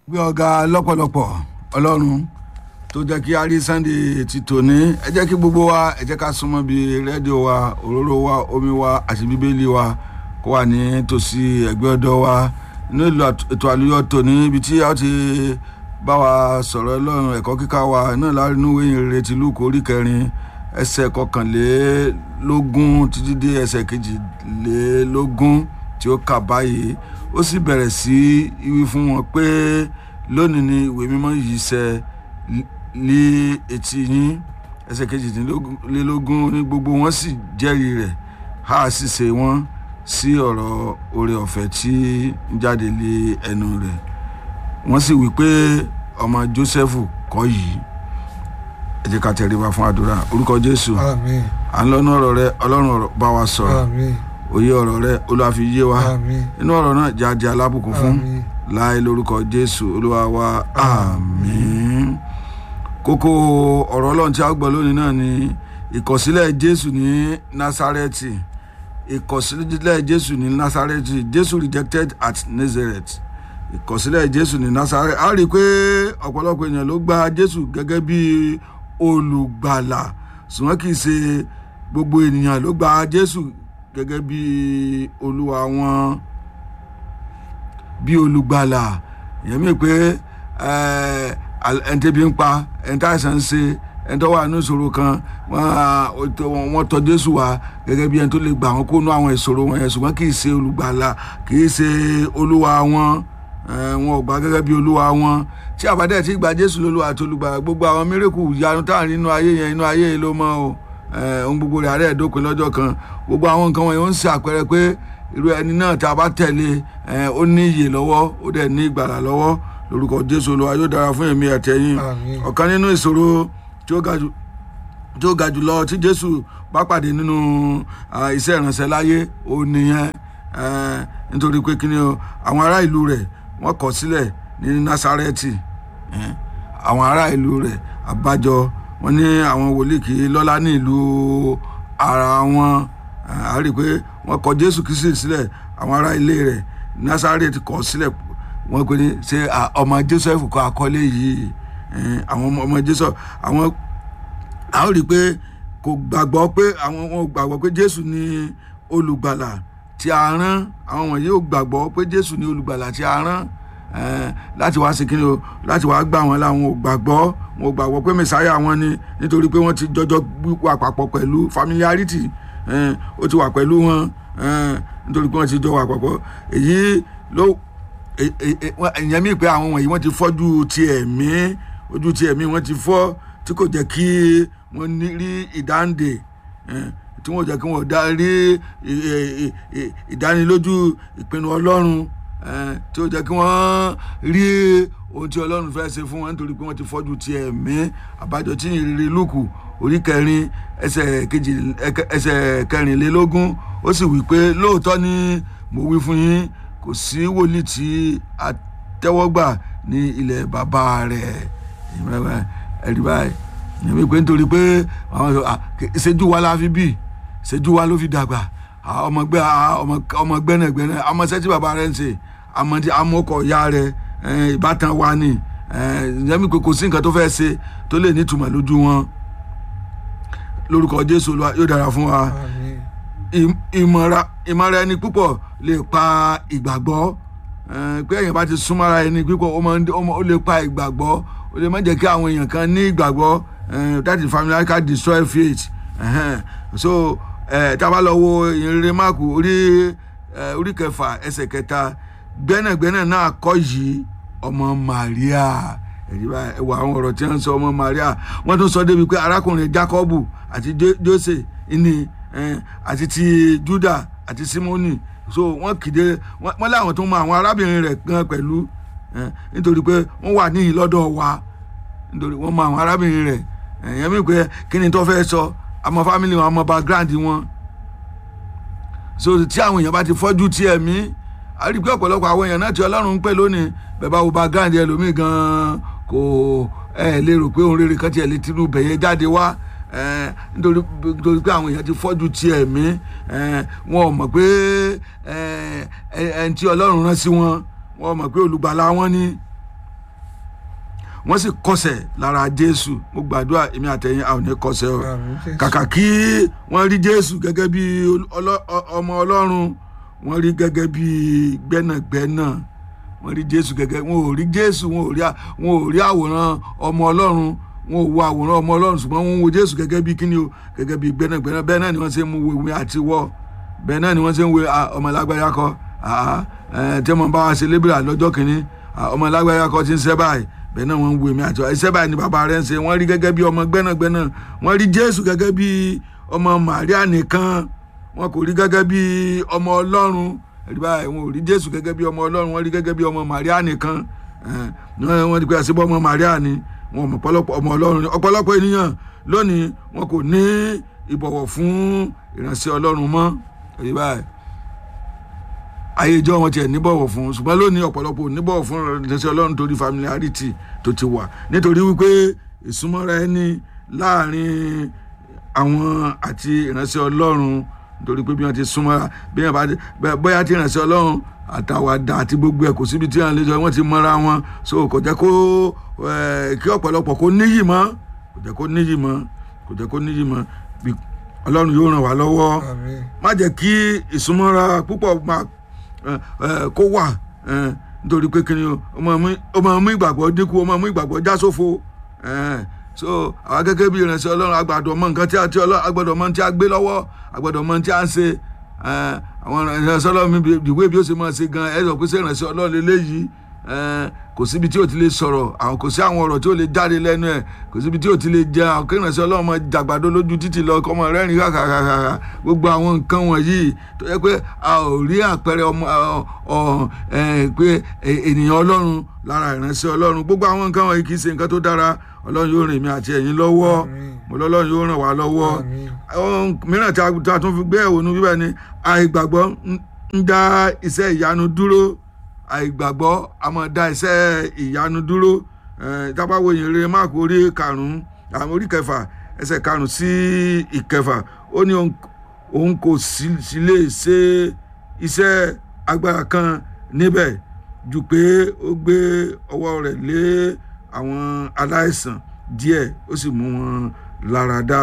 gbé ọ̀gá lọ́pọ̀lọpọ̀ ọlọ́run tó jẹ́ kí a rí sunday ti tòní ẹ jẹ́ kí gbogbo wa ẹ jẹ́ ká súnmọ́ bí rédíò wa òróró wa omi wa àti bíbélì wa kó wà ní tòsí ẹgbẹ́ ọ̀dọ́ wa inú ìlú ètò àlùyọ tòní ibi tí a ti bá wa sọ̀rọ̀ ọlọ́run ẹ̀kọ́ kíkà wa náà láàrin ìwé ìrere ti lúkọ orí kẹrin ẹsẹ̀ kọkànlélógún títí dé ẹsẹ̀ kejìlélógún tí ó kà báyìí ó sì bẹ̀rẹ̀ sí wí fún wọn pé lónìí ni ìwé mímọ́ yìí ṣẹ lé etí yín ẹsẹ̀ kejìlélógún ní gbogbo wọn sì jẹ́rìí rẹ̀ á sì ṣe wọ́n sí ọ̀rọ̀ oore ọ̀fẹ́ tí ń jáde lé ẹnu rẹ̀ wọ́n sì wí pé ọmọ Jósẹ́fù kọ́ yìí ẹ jẹ́ ká tẹríba fún àdúrà orúkọ Jésù àmín à ń lọ́nà ọ̀rọ̀ rẹ Ọlọ́run ọ̀rọ̀ bá wa sọ̀rọ̀ àmín òye ọ̀rọ̀ rẹ Olúwa fi yé wa àmín inú ọ̀rọ̀ náà jẹ́ ajé alábùkún fún àmín láì lórúkọ Jésù Olúwa wa àmín kókó ọ̀rọ̀ Ọlọ́run tí a gbọ́ lónìí náà ni ìkọ̀sílẹ̀ Jésù ní Násárẹ́tì ìkọ̀sílẹ̀ Jésù ní Násárẹ́tì Jésù rejected at Nazareth ìkọ̀sílẹ̀ Jésù ní Násárẹ́tì a rí i pé ọ̀pọ̀lọpọ̀ èèyàn ló gba Jésù gẹ́gẹ́ bí olùgbàlà ṣùgbọ́n kì í ṣe gbogbo ènìyàn ló gba Jésù gẹ́gẹ́ bí olúwa wọn bí olùgbàlà ìyẹn mi pé ẹni tẹ́bi ń pa ẹni tá àìsàn ń ṣe ẹni tó wà ní ìṣòro kan wọ́n tọ̀ Jésù wá gẹ́gẹ́ bí ẹni tó lè gbà wọ́n kó nú àwọn ìṣòro wọn yẹn ṣùgbọ́n kì í ṣe olùgbàlà kì í ṣe olúwa wọn wọn ò gbà gẹ́gẹ́ bí olúwa wọn tí àbádẹ́ ti gba Jésù lólúwa àti olùgbàlà gbogbo àwọn mírèkù ìyanu tá à ń rí inú ayé yẹn inú ayé yìí ló mọ́ o ohun gbogbo rẹ̀ àárẹ̀ dópin lọ́jọ́ kan gbogbo àwọn nǹkan wọ̀nyí ó ń ṣe àpẹẹrẹ pé irú ẹni náà tá a bá tẹ̀lé ó ní iyè lọ́wọ́ ó dẹ̀ ní ìgbàlà lọ́wọ́ lórúkọ Jésù Olúwa yóò dára fún èmi àtẹ̀yìn àmín ọ̀kan nínú ìṣòro tí ó ga jù tí ó ga jù lọ tí Jésù bá pàdé nínú iṣẹ́ ìránṣẹ́ láyé ó nìyẹn nítorí pé kíni o àwọn ará ìlú rẹ̀ wọ́n kọ̀ sílẹ̀ ní Násárẹ́tì àwọn ará ìlú rẹ̀ àbájọ wọ́n ní àwọn wòlíì kì í lọ́lá ní ìlú ara wọn a rí i pé wọ́n kọ̀ Jésù Kristi sílẹ̀ àwọn ará ilé rẹ̀ Násárẹ́tì kọ̀ sílẹ̀ wọ́n pe ní ṣe ọmọ Joseph kọ́ àkọlé yìí àwọn ọmọ Joseph àwọn a ó rí i pé kò gbàgbọ́ pé àwọn wọn gbàgbọ́ pé Jésù ni olùgbàlà tí a rán àwọn wọ̀nyí ò gbàgbọ́ pé Jésù ni olùgbàlà tí a rán láti wá sí kí ni o láti wá gbà wọn láwọn ò gbàgbọ́ wọn ò gbàgbọ́ pé mẹsáyà wọn ni nítorí pé wọ́n ti jọjọ wà papọ̀ pẹ̀lú familiarity ó ti wà pẹ̀lú wọn nítorí pé wọ́n ti jọ wà papọ̀ èyí ló ìyẹn mi pé àwọn wọ̀nyí wọ́n ti fọ́jú ti ẹ̀mí ojú ti ẹ̀mí wọ́n ti fọ́ tí kò jẹ́ kí wọ́n rí ìdáǹdè tí wọ́n jẹ́ kí wọ́n rí ìdánilójú ìpinnu Ọlọ́run tí ó jẹ́ kí wọ́n rí ohun tí Ọlọ́run fẹ́ ṣe fún wọn nítorí pé wọ́n ti fọ́jú ti ẹ̀mí àbájọ tí ìrírí Lúùkù orí kẹrin ẹsẹ̀ kejì ẹsẹ̀ kẹrìnlélógún ó sì wí pé lóòótọ́ ni mo wí fún yín kò sí wòlíì tí a tẹ́wọ́ gbà ní ilẹ̀ bàbá rẹ̀ ẹ̀rí báyìí ìyẹn pé nítorí pé ṣẹ́jú wa la fi bí ṣẹ́jú wa ló fi dàgbà ọmọ gbẹ ọmọ gbẹnẹgbẹnẹ ọmọ sẹtí bàbá rẹ ń ṣe àmọdé amọkọ ya rẹ ìbátan wa ni ìyẹn mi pé kò sí nǹkan tó fẹ́ ṣe tó lè nítumọ̀ lójú wọn lórúkọ Jésù Olúwa yóò dára fún wa àmín ìmọ̀ra ẹni púpọ̀ lè pa ìgbàgbọ́ pé èèyàn bá ti súnmọ́ra ẹni púpọ̀ ó lè pa ìgbàgbọ́ ó lè má jẹ́ kí àwọn èèyàn kan ní ìgbàgbọ́ that is family can destroy faith so tábà lọ wo ìrere máàkù orí orí kẹfà ẹsẹ̀ kẹta gbẹ́nàgbẹ́nà náà kọ́ yìí ọmọ Màríà ẹwà àwọn ọ̀rọ̀ tí wọ́n sọ ọmọ Màríà wọ́n tún sọ débi pé arákùnrin Jákọ́bù àti Jósè ní àti ti Júdà àti Símónì so wọ́n kéde wọ́n láwọn tó mọ àwọn arábìnrin rẹ̀ gan pẹ̀lú nítorí pé wọ́n wà níyìn lọ́dọ̀ wa nítorí wọ́n mọ àwọn arábìnrin rẹ̀ ẹ̀yẹ́n mi pé kí ni tó fẹ́ sọ àmọ́ family wọn àmọ́ background wọn so tí àwọn èèyàn bá ti fọ́jú tí ẹ̀mí a rí i pé ọ̀pọ̀lọpọ̀ àwọn èèyàn náà tí Ọlọ́run ń pè lónìí bẹ́ẹ̀ bá wo background ẹlòmíì gan-an kò ẹ lè rò pé ohun rere kan tiẹ̀ lè tinú bẹ̀yẹ jáde wá nítorí nítorí pé àwọn èèyàn ti fọ́jú tí ẹ̀mí wọn ò mọ̀ pé ẹni tí Ọlọ́run rán sí wọn wọn ò mọ̀ pé olùgbàlà wọn ni wọ́n sì kọsẹ̀ lára jésù mo gbàdúrà èmi àtẹ̀yìn a ò ní kọsẹ̀ o Àmín Jésù. kàkà kí wọ́n rí jésù gẹ́gẹ́ bí ọlọ́- ọmọ ọlọ́run wọ́n rí gẹ́gẹ́ bí gbẹ́nàgbẹ́nà wọ́n rí jésù gẹ́gẹ́ wọn ò rí jésù wọn ò rí à- wọn ò rí àwòrán ọmọ ọlọ́run wọn ò wo àwòrán ọmọ ọlọ́run ṣùgbọ́n wọ́n ń wo jésù gẹ́gẹ́ bí kíni o gẹ́gẹ́ bí gbẹ́nàgbẹ́nà bẹ́ẹ̀ náà ni wọ́n ṣe ń wo ìwé àti wọ́ bẹ́ẹ̀ náà ni wọ́n ṣe ń wo ah, ọmọ lágbájá kọ́ ah, eh, tí wọ́n bá wa ṣe lébìrà lọ́jọ́ kìíní ah, ọmọ lágbájá kọ́ ti ń ṣẹ́ báyìí bẹ́ẹ̀ náà wọ́n ń wo èmi àti wọ́ iṣẹ́ báyìí ni bàbá rẹ̀ ń ṣe wọ́n rí gẹ́gẹ́ bí ọmọ gbẹ́nàgbẹ́nà wọ́n rí jésù gẹ́gẹ́ bí ọmọ màríà nìkan wọn kò rí gẹ́gẹ́ bí ọmọ ọlọ́run ẹ̀rí báyìí wọn ò rí jésù gẹ́gẹ́ bí ọmọ ọlọ́run wọ́n rí gẹ́gẹ́ bí ọmọ màríà nìkan ẹ̀, wọ́n wọ́n ti pé àṣìbọ́ ọmọ màríà ni wọn ò mọ̀ ọ̀pọ̀lọpọ̀ ọmọ ọlọ́run ni ọ̀pọ̀lọpọ̀ ènìyàn lónìí wọn kò ní ìbọ̀wọ̀ fún ìránṣẹ́ ọlọ́run mọ́ ẹ̀rí báyìí ayé ìjọ wọn tiẹ̀ níbọ̀wọ̀ fún ṣùgbọ́n lónìí ọ̀pọ̀lọpọ̀ ò níbọ̀wọ̀ fún ìránṣẹ́ ọlọ́run torí familiarity tó ti wà nítorí wípé ìsúnmọ́ra ẹni láàrin àwọn àti ìránṣẹ́ ọlọ́run nítorí pé bí wọ́n ti súnmọ́ra bí wọ́n bá ti bẹ́- bóyá tí ìránṣẹ́ ọlọ́run àtàwàdà àti gbogbo ẹ̀ kò síbi tí wọ́n lè jọ wọ́n ti mọ́ra wọn so kò jẹ́ kó eh, kí ọ̀pọ̀lọpọ̀ kó níyì mọ́ kò jẹ́ kó níyì mọ́ kò jẹ́ kó níyì mọ́ bí ọlọ́run yóò ràn wá lọ́wọ́ Àmín. má jẹ́ kí ìsúnmọ́ra púpọ̀ máa ẹ, ẹ, kó wà ẹ, nítorí pé kíni o ó máa mú- ó máa mú ìgbàgbọ́ dínkù ó máa mú ìgbàgbọ́ já sófo ẹ, so àwa gẹ́gẹ́ bí ìrìnsẹ̀ ọlọ́run agbàdọ̀ mọ nǹkan tí a ti ọlọ́run agbọ́dọ̀ mọ tí a gbé lọ́wọ́ agbọ́dọ̀ mọ tí a ń ṣe ẹ, àwọn ìrìnsẹ̀ ọlọ́run mi bí- ìwé bí ó ṣe máa ṣe gan ẹ sọ pé ṣé ìrìnsẹ̀ ọlọ́run lélẹ́yìí ẹ, kò síbi tí o ti lè sọ̀rọ̀ àwọn kò sí àwọn ọ̀rọ̀ tí o lè jáde lẹ́nu ẹ̀ kò síbi tí o ti lè jẹ àwọn kírìnàṣẹ́ ọlọ́run máa jàgbàdo lójú títì lọ kọ́mọ rẹ́rìn kàkàkàkà gbogbo àwọn nǹkan wọ̀nyí tó yẹ pé a ò rí àpẹẹrẹ ọmọ ọ- ọ- ẹ, pé ẹ- ènìyàn ọlọ́run lára ìránṣẹ́ ọlọ́run gbogbo àwọn nǹkan wọ̀nyí kì í ṣe nǹkan tó dára ọlọ́run yóò rìn mí àti ẹ̀yin lọ́wọ́ Àmín. mo lọ́lọ́run yóò ràn wá lọ́wọ́ Àmín. ohun mìíràn tí a tí a tún fi gbé ẹ̀wò nu bíbẹ̀ ni àìgbàgbọ́ ń- ń dá iṣẹ́ ìyanu dúró àìgbàgbọ́ a máa dá iṣẹ́ ìyanu dúró Eh, tá a bá wo ìyìn rere máàkù orí karùn-ún àwọn orí kẹfà ẹsẹ̀ karùn-ún sí ìkẹfà ó ní òun- òun kò sí sí lè ṣe iṣẹ́ agbára kan níbẹ̀ ju pé ó gbé ọwọ́ rẹ̀ lé àwọn aláìsàn díẹ̀ ó sì mú wọn lára dá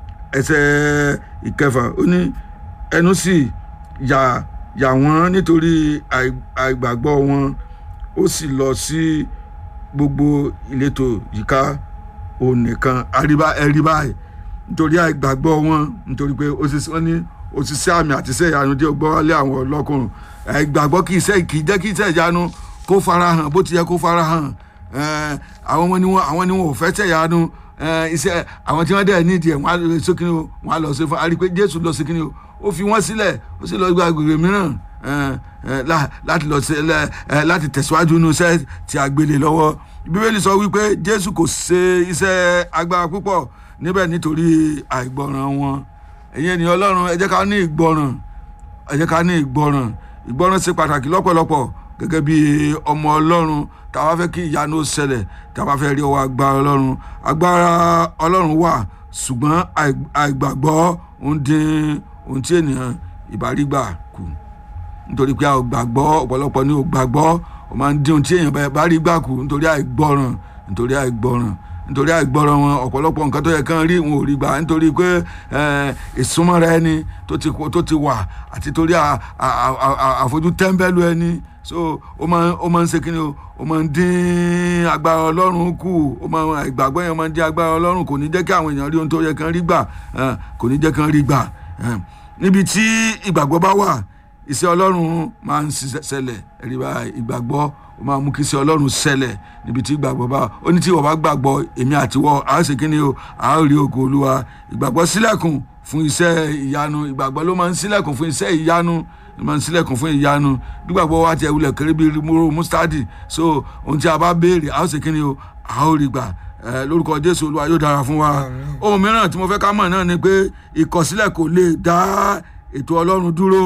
ẹsẹ̀ ìkẹfà ó ní ẹnu sì yà yà wọ́n nítorí àì- àìgbàgbọ́ wọn ó sì lọ sí gbogbo ìletò yíká òun nìkan àríbá ẹ̀rí báyìí nítorí àìgbàgbọ́ wọn nítorí pé òṣìṣẹ́ wọn ní òṣìṣẹ́ àmì àti iṣẹ́ ìyanu tí ó gbọ́ wálé àwọn ọlọ́kùnrin àìgbàgbọ́ kì í ṣe kì í jẹ́ kí iṣẹ́ ìyanu kó farahàn bó ti yẹ kó farahàn Eh, àwọn wọn ni wọn àwọn ni wọn ò fẹ́ tẹ̀ ìyanu Eh, iṣẹ́ àwọn tí wọ́n dẹ̀ nídìí ẹ̀ wọ́n á lọ sí kíni o wọ́n á lọ sí fún àrí pé Jésù lọ sí kíni o ó fi wọ́n sílẹ̀ ó sì lọ gba agbègbè mìíràn eh, eh, lá- láti lọ sí lẹ- eh, láti tẹ̀síwájú nínú iṣẹ́ tí a gbélé lọ́wọ́ bíbélì sọ wípé Jésù kò ṣe iṣẹ́ agbára púpọ̀ níbẹ̀ nítorí àìgbọràn wọn ẹ̀yin ènìyàn Ọlọ́run ẹ jẹ́ ká ní ìgbọràn ẹ jẹ́ ká ní ìgbọràn ìgbọràn ṣe pàtàkì lọ́pọ̀lọpọ̀ gẹ́gẹ́ bí ọmọ ọlọ́run tá a bá fẹ́ kí ìyanu ó ṣẹlẹ̀ tá a bá fẹ́ rí ọwọ́ agbára ọlọ́run agbára ọlọ́run wà ṣùgbọ́n àì- àìgbàgbọ́ ń dín ohun tí ènìyàn ìbárígbà kù nítorí pé a ò gbàgbọ́ ọ̀pọ̀lọpọ̀ ni ò gbàgbọ́ ó máa ń dín ohun tí èèyàn bá- bá rí gbà kù nítorí àìgbọràn nítorí àìgbọràn nítorí àìgbọràn wọn ọ̀pọ̀lọpọ̀ nǹkan tó yẹ kán rí wọn ò rí gbà nítorí pé eh, ìsúnmọ́ra ẹni tó ti tó ti wà àti torí à- à- à- à- àfojú tẹ́ḿbẹ́lú ẹni so ó máa ń- ó máa ń ṣe kí ni o ó máa ń dín agbára ọlọ́run kù ó máa ń àìgbàgbọ́ yẹn máa ń dín agbára ọlọ́run kò ní jẹ́ kí àwọn èèyàn rí ohun tó yẹ kán rí gbà eh, kò ní jẹ́ kán rí gbà eh. níbi tí ìgbàgbọ́ bá wà iṣẹ́ ọlọ́run máa ń ṣiṣẹ́ ṣẹlẹ̀ ẹ̀rí bá ìgbàgbọ́ ó máa mú kí iṣẹ́ ọlọ́run ṣẹlẹ̀ níbi tí ìgbàgbọ́ bá wà. ó ní tí ìwọ bá gbàgbọ́ èmi àtiwọ́ a ó ṣe kí ni o a ó rí ògo olúwa ìgbàgbọ́ sílẹ̀kùn fún iṣẹ́ ìyanu ìgbàgbọ́ ló máa ń sílẹ̀kùn fún iṣẹ́ ìyanu ló máa ń sílẹ̀kùn fún ìyanu gbígbàgbọ́ wa ti ẹ̀wulẹ̀ kéré bíi múrò mustadi so ohun tí a bá béèrè a ó ṣe kí ni o a ó rí gbà ẹ, lórúkọ jésù olúwa yóò dára fún wa Àmín. ohun mìíràn tí mo fẹ́ ká mọ̀ náà ni pé ìkọ̀sílẹ̀ kò lè dá ètò ọlọ́run dúró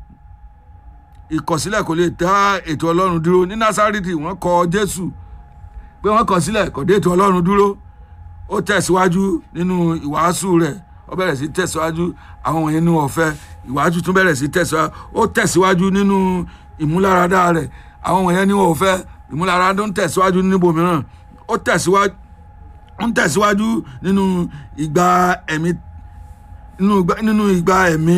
ìkọ̀sílẹ̀ kò lè dá ètò ọlọ́run dúró ní násárìtì wọ́n kọ jésù pé wọ́n kọ̀ sílẹ̀ kò dé ètò ọlọ́run dúró ó tẹ̀síwájú nínú ìwàásù rẹ̀ ó bẹ̀rẹ̀ sí tẹ̀síwájú àwọn wọ̀nyẹn ní ọ̀fẹ́ ìwàásù tún bẹ̀rẹ̀ sí tẹ̀síwájú ó tẹ̀síwájú nínú ìmúláradá rẹ̀ àwọn wọ̀nyẹn ní ọ̀fẹ́ ìmúláradá ń tẹ̀síwájú níbo mìíràn ó tẹ̀síwájú ń tẹ̀síwájú nínú ìgbà ẹ̀mí nínú ìgbà nínú ìgbà ẹ̀mí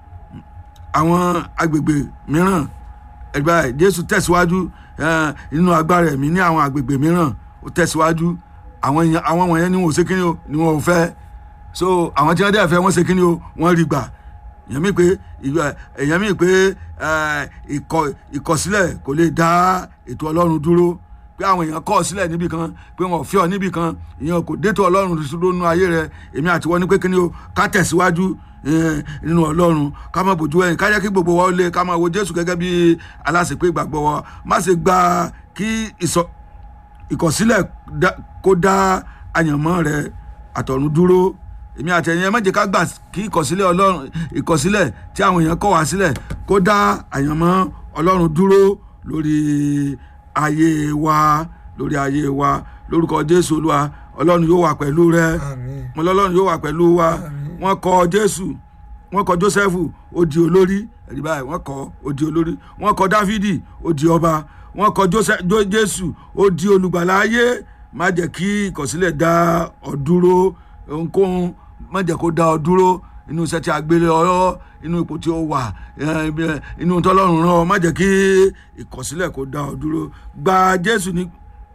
àwọn agbègbè mìíràn ẹgbẹ́ ẹ̀ jésù tẹ̀síwájú eh, nínú agbára ẹ̀mí ní àwọn agbègbè mìíràn ó tẹ̀síwájú àwọn èèyàn àwọn wọ̀nyẹn ni wọn ò ṣe kíni o ni wọn ò fẹ́ so àwọn tí wọ́n dẹ̀ fẹ́ wọ́n ṣe kíni o wọ́n rí gbà èèyàn mi pé ìgbà- èèyàn mi pé eh, ìkọ̀- ìkọ̀sílẹ̀ kò lè dá ètò ọlọ́run dúró pé àwọn èèyàn kọ̀ ọ́ sílẹ̀ níbì kan pé wọn ò fi ọ níbì kan ìyẹn kò dé tó ọlọ́run dúró nínú ayé rẹ èmi àti wọn ní pé kíni o ká tẹ̀síwájú eh, nínú ọlọ́run ká má bójú ẹ̀yìn ká jẹ́ kí gbogbo wa ó lé ká máa wo jésù gẹ́gẹ́ bí aláṣepé ìgbàgbọ́ wa má ṣe gba kí ìsọ ìkọ̀sílẹ̀ dá- kó dá àyànmọ́ rẹ àtọ̀run dúró èmi àti ẹ̀yin ẹ má jẹ́ ká gbà kí ìkọ̀sílẹ̀ ọlọ́run ìkọ̀sílẹ̀ tí àwọn èèyàn kọ̀ wá sílẹ̀ kó dá àyànmọ́ ọlọ́run dúró lórí ayé wa lórí ayé wa lórúkọ jésù olúwa ọlọ́run yóò wà pẹ̀lú rẹ àmín mo lọ́lọ́run yóò wà pẹ̀lú wa wọ́n kọ jésù wọ́n kọ jósẹ́fù ó di olórí ẹ̀rí báyìí wọ́n kọ ó di olórí wọ́n kọ dáfídì ó di ọba wọ́n kọ Jósẹ́- Jó- jésù ó di olùgbàlà ayé má jẹ́ kí ìkọ̀sílẹ̀ dá ọ dúró ohunkóhun má jẹ́ kó dá ọ dúró inú iṣẹ́ tí a gbélé ọ inú ipò tí ó wà eh, ibi- inú tọ́lọ́run rán ọ má jẹ́ kí ìkọ̀sílẹ̀ kó dá ọ dúró gba jésù ní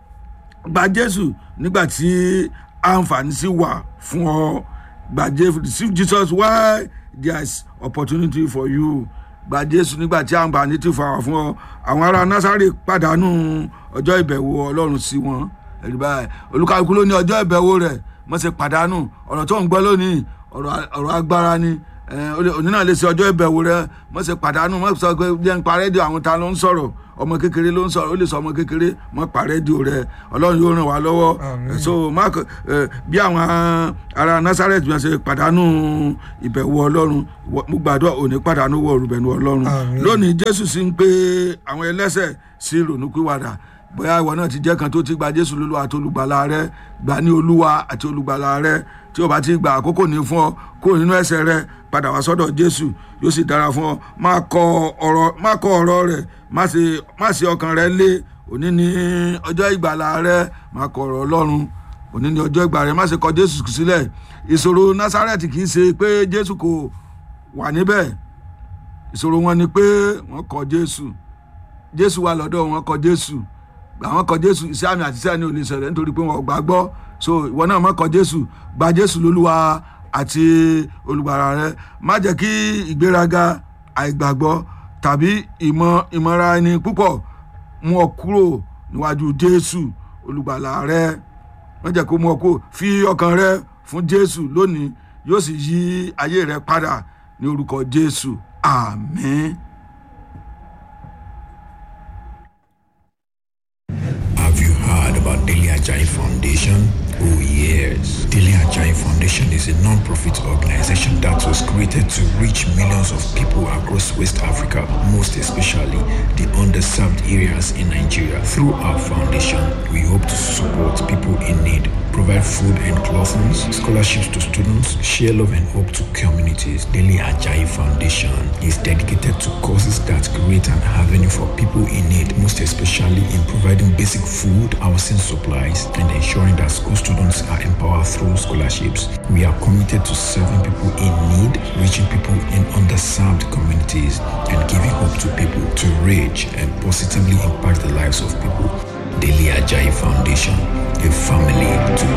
gba jésù nígbà tí àǹfààní sì wà fún ọ gba jésù receive jesus while there is opportunity for you gba jésù nígbà tí àǹfààní ti fà wá fún ọ àwọn ará násàrè pàdánù ọjọ́ ìbẹ̀wò ọlọ́run sí wọn ẹ̀rí báyìí olúkàlùkù ló ní ọjọ́ ìbẹ̀wò rẹ̀ mọ̀ ṣe pàdánù ọ̀rọ̀ tó ń gbọ́ lónìí ọ̀rọ̀ ọ̀rọ̀ agbára ni Eh, o lè- òní náà lè ṣe ọjọ́ ìbẹ̀wò rẹ mọ̀ ṣe pàdánù mọ̀ sọ pé jẹ́ ń pa rédíò àwọn ta ló ń sọ̀rọ̀ ọmọ kékeré ló ń sọ̀rọ̀ ó lè sọ ọmọ kékeré mọ̀ pa rédíò rẹ ọlọ́run yóò ràn wá lọ́wọ́ Àmín. so mark eh, bí àwọn ará nazareth bí wọ́n ṣe pàdánù ìbẹ̀wò ọlọ́run wọ- mo gbàdúrà òní pàdánù wọ olùbẹ̀nu ọlọ́run Àmín. lónìí jésù sì ń pè àwọn ẹlẹ́sẹ̀ sí ìrònúpìwàdà bóyá ìwọ náà ti jẹ́ kan tó ti gba jésù lólúwa àti olùgbàlà rẹ gbà ní olúwa àti olùgbàlà rẹ tí o bá ti gba àkókò ní fún ọ kúrò nínú ẹ̀ṣẹ̀ rẹ padà wá sọ́dọ̀ jésù yóò sì dára fún ọ má kọ ọ̀rọ̀ má kọ ọ̀rọ̀ rẹ má ṣe má ṣe ọkàn rẹ lé òní ní ọjọ́ ìgbàlà rẹ má kọ ọ̀rọ̀ ọlọ́run òní ní ọjọ́ ìgbà rẹ má ṣe kọ jésù sílẹ̀ ìṣòro násárẹ́tì kì í ṣe pé jésù kò wà níbẹ̀ ìṣòro wọn ni pé wọ́n kọ jésù jésù wà lọ́dọ̀ wọn kọ jésù àwọn kọ jésù iṣẹ́ àmì àti iṣẹ́ àní ò lè ṣẹlẹ̀ nítorí pé wọn ò gbàgbọ́ so ìwọ náà má kọ jésù gba jésù lólúwa àti olùgbàlà rẹ má jẹ́ kí ìgbéraga àìgbàgbọ́ tàbí ìmọ̀ ìmọ̀ra ẹni púpọ̀ mú ọ kúrò níwájú jésù olùgbàlà rẹ má jẹ́ kó mú ọ kúrò fi ọkàn rẹ fún jésù lónìí yóò sì yí ayé rẹ padà ní orúkọ jésù àmín. Have you heard about Daily Ajay Foundation? Oh yes. Daily Ajay Foundation is a non-profit organization that was created to reach millions of people across West Africa, most especially the underserved areas in Nigeria. Through our foundation, we hope to support people in need, provide food and clothing, scholarships to students, share love and hope to communities. Daily Ajay Foundation is dedicated to causes that create an avenue for people in need, most especially in providing basic food, housing supplies, and ensuring that school students are empowered through scholarships. We are committed to serving people in need, reaching people in underserved communities, and giving hope to people to reach and positively impact the lives of people. Daily Ajay Foundation, a family to